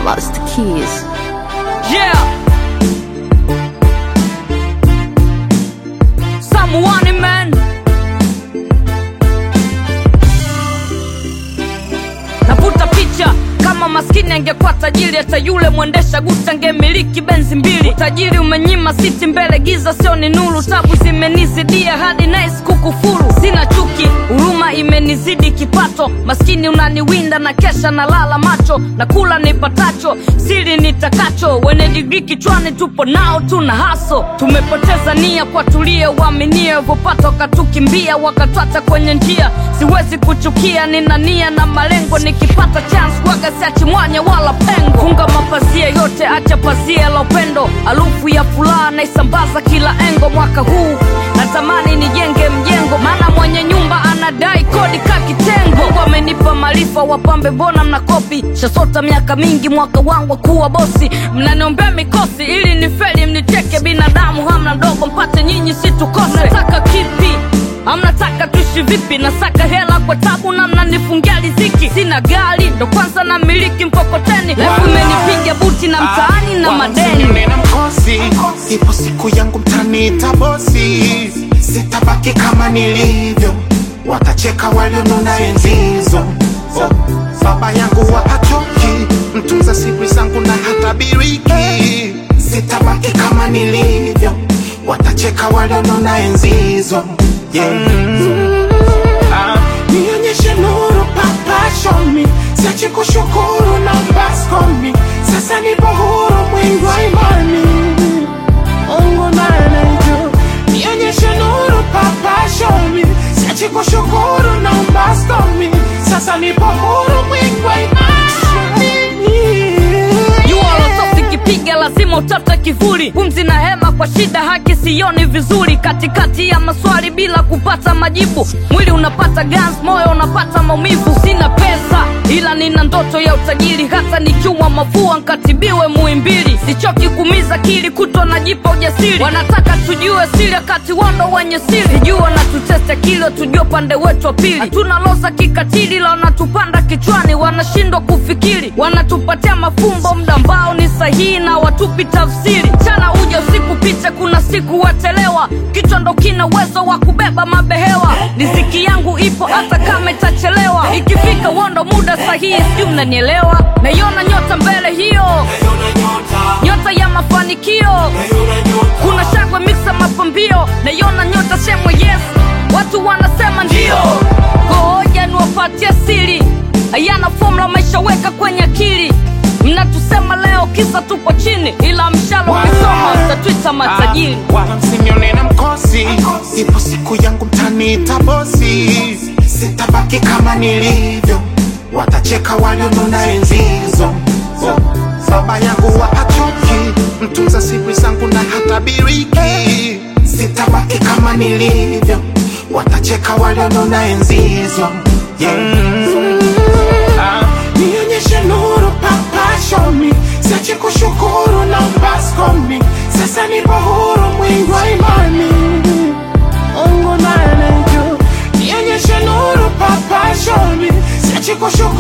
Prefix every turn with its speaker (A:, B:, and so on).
A: Master Keys.
B: Yeah. Someone man. Navuta picha kama maskini angekuwa tajiri, hata yule mwendesha guta angemiliki benzi mbili. Utajiri umenyima siti mbele, giza sio ni nuru. Tabu zimenizidia hadi nice kukufuru. Sina chuki, huruma imenizidi kipato. Maskini unaniwinda na kesha na lala macho, na kula nipatacho, siri nitakacho. Wenye digrii kichwani tupo nao, tuna haso. Tumepoteza nia kwa tulie, uaminie vopata wakatukimbia, wakatwata kwenye njia. Siwezi kuchukia, nina nia na malengo, nikipata chance waga siachi mwanya wala pengo. Funga mapazia yote, acha pazia la upendo, harufu ya furaha naisambaza kila engo. Mwaka huu natamani nijenge mjengo, maana mwenye nyumba anadai kodi ka kitengo. Mungu amenipa maarifa, wapambe mbona mnakopi? Shasota miaka mingi, mwaka wangu wa kuwa bosi, mnaniombea mikosi ili nifeli, mnicheke. Binadamu hamna ndogo, mpate nyinyi situkose. Nataka kipi? Amnataka tuishi vipi? Nasaka hela kwa tabu na mnanifungia riziki. Sina gari ndo kwanza na miliki mkokoteni, lefu imenipiga buti na mtaani na madeni.
C: nina mkosi, ipo siku yangu mtaniita bosi, sitabaki kama nilivyo, watacheka walionona enzi hizo. Oh, baba yangu wapachoki, mtunza siri zangu na hatabiriki, sitabaki kama nilivyo, watacheka walionona enzi hizo. Yeah. Ah, nionyeshe nuru papa show me siache kushukuru na baskomi sasa nipo huru mwingi wa imani Mungu naye anajua nionyeshe nuru papa show me siache kushukuru na baskomi sasa nipo huru mwingi wa imani
B: jua lotosi kipiga lazima utafute kivuli pumzi na hema kwa shida haki sioni vizuri katikati ya maswali bila kupata majibu mwili unapata gans moyo unapata maumivu sina pesa ila nina ndoto ya utajiri hata nikiwa mafua nkatibiwe muimbili sichoki kumiza kili kutwa najipa ujasiri wanataka tujue siri wakati wando wenye siri sijua wanatutesta kilo tujue upande wetu wa pili hatuna loza kikatili la wanatupanda kichwani wanashindwa kufikiri wanatupatia mafumbo mda ambao ni sahihi na watupi tafsiri chana uja usiku picha kuna siku watelewa kichwa ndo kina uwezo wa kubeba mabehewa riziki yangu ipo hata kama itachelewa ikifika wondo muda sahihi sijui mnanielewa naiona nyota mbele hiyo nyota ya mafanikio kuna shangwe miksa mapambio naiona nyota semwe yes watu wanasema ndio gohoja niwapatie siri hayana fomula maisha weka kwenye akili mnatusema leo kisa tupo chini ila mshalo ukisoma mtatwita matajiri
C: wala msinione na mkosi, ipo siku yangu mtaniita bosi, sitabaki kama nilivyo, watacheka walionona enzi hizo. Oh, baba yangu wapachoki, mtunza siri zangu na hatabiriki, sitabaki kama nilivyo, watacheka walionona enzi hizo. Yeah. Ah, nionyeshe nuru papa show me siache kushukuru na baskomi sasa nipo huru mwingi wa imani Mungu naye anajua nionyeshe nuru papa show me siache kushukuru